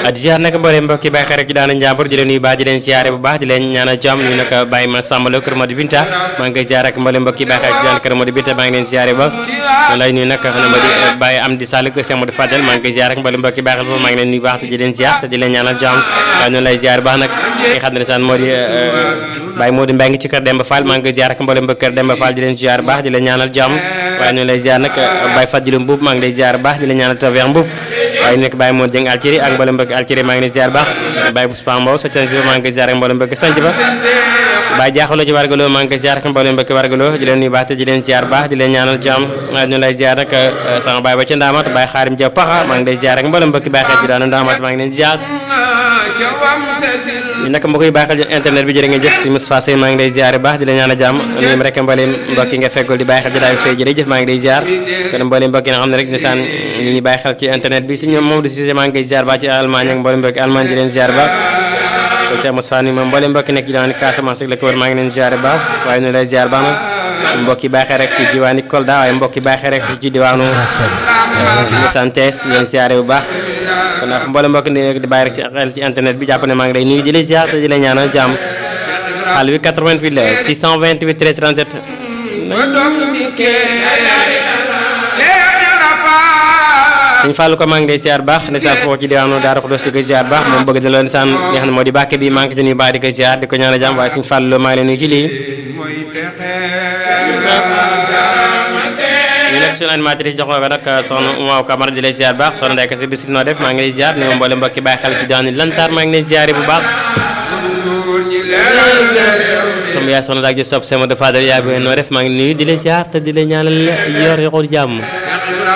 di ziar nag mbooleem mbokki bàyyi xel rek ci daana njàmbur di leen nuyu baax di leen ziare bu baax di leen ñaanal jàmm ñu nag bàyyi ma sàmbalo kër Modou Binta maa ngi koy ziar ak mbooleem mbokki bàyyi xel ci daan kër Modou Binta maa ngi leen ziare ba noonu lay nuyu nag xam ne ma di bàyyi am di sàll kër Cheikh Modou Fadel maa ngi koy ziar ak mbooleem mbokki bàyyi xel foofu maa ngi leen nuyu baax te di leen ziar te di leen ñaanal jàmm waaye noonu lay ziar baax nag ki xam ne saan moo di Baye Modou Mbengue ci kër Demba Fall maa ngi koy ziar ak mbooleem mbokki kër Demba Fall di leen ziar baax di leen ñaanal jàmm waaye noonu lay ziar nag Baye Fadilou Mbuub maa ngi lay ziar baax di leen ñaanal tawfeex Mbuub waaye nekk Baye Modou Dieng Alciri ak mboolem mbokki Alciri maa ngi leen ziar baax Baye Bouspa Mbow sa canc ba maa ngi koy ziar ak mboolem mbokki sanc ba Baye jaaxaloo ci wargaloo maa ngi koy ziar ak mboolem mbokki wargaloo di leen nuyu baax te di leen ziar baax di leen ñaanal jàmm waaye ñu lay ziar nag sama baay ba ca Ndaamat Baye Xaarim Jaw Paxa maa ngi lay ziar ak mboolem mbokki Baye xeet bi daanu Ndaamat maa ngi leen ziar ñu nag mbokk yi baax xel internet bi jërë ngeen jëf si Moustapha Sey maa ngi lay ziar baax di la ñaanal jàmm nuyu rek mboolem mbokk yi nga feggul di bàyyi xel jotaayu Sey jërëjëf maa ngi lay ziar kon mboolem mbokk yi nga xam ne rek ndeysaan ñu ngi bàyyi xel ci internet bi si ñoom moom di si maa ngi koy ziar baax ci Allemagne ak mboolem mbokki Allemagne di leen ziar baax ko Cheikh Moustapha ni moom mboolem mbokki nekk ci diwaani Casamance ak la ko wër maa ngi leen ziar baax waaye ñu lay ziar baax nag mbokk yi bàyyi xel rek ci diwaani Kolda waaye mbokk yi bàyyi xel rek ci diwaanu Santes yéen ziare bu baax kon nag mboolem mbokk ni di bàyyi rek ci xel ci internet bi jàpp ne maa ngi lay nuyu di la ziar te di la ñaanal jàmm xaal bi 88 la 628 13 37 suñ fàllu ko maa ngi lay ziar baax ndeysaan foofu ci diwaanu Daara Xudoos di ko ziar baax moom bëgg na loolu ndeysaan li nga xam ne moo di bàkke bi maa ngi ko ci nuyu baax di ko ziar di ko ñaanal jàmm waaye suñ fàllu loo maa ngi lay nuyu ci lii ñu nekk suñu animatrice jox ko nag soxna Umaw Camara di lay ziar baax soxna Ndeye Kassé bis noo def maa ngi lay ziar ni ma mboole mbokki bàyyi xel ci diwaanu Lansar maa ngi lay ziare bu baax sama yaay soxna daak jo sopp sama de Fadel yaay bu noo def maa ngi nuyu di lay ziar te di lay ñaanal yor yoxul jàmm